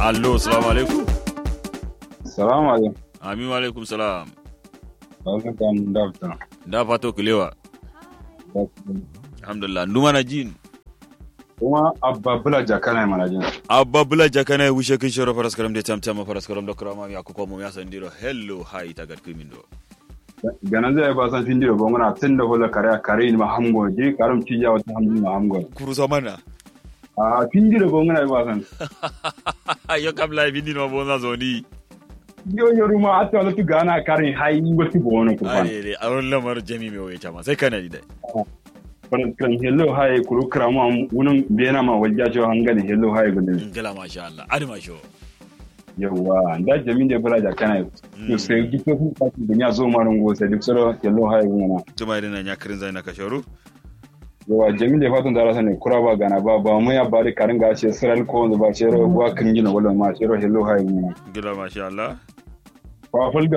allo salamu alaikum Salamu alaikum. amin wa alaikum salam Barkan dafta. da fato kulewa alhamdulillah numa na jin Kuma abba bula jakana mana jin. abba bula jakana wishe kin shoro faras karam de tam tam faras karam do krama ya ko mo ya sandiro hello hi tagat kimin do Ganan zai ba san findi da gongona tun da hula kare kare ni ma hamgo je karam ci ya wata hamdi ma hamgo. kurusa mana A findi da gongona ba san. yo kam la bindi no bona zoni Yo yo ruma atta wala tu gana kare hai wati bono ko fa. are re aron lamar jami me waye chama sai kana dai Kan kan hello hai kuru krama wunun bena ma walja jo hangani hello hai gudin. ngala masha Allah adi masho Yawa da jamin da bula jakana. Yo sai duk ko ka dunya zo marun go sai duk soro hello hai gudin. tuma idan nya kirin zai na kasharu yawa jami da fatan dara sani kura ba gana ba ba mu ya bari karin ga ce siral ko wanda ba ce ro gwa kin gina wala ma ce ro hello hay mu ngala masha Allah fa fal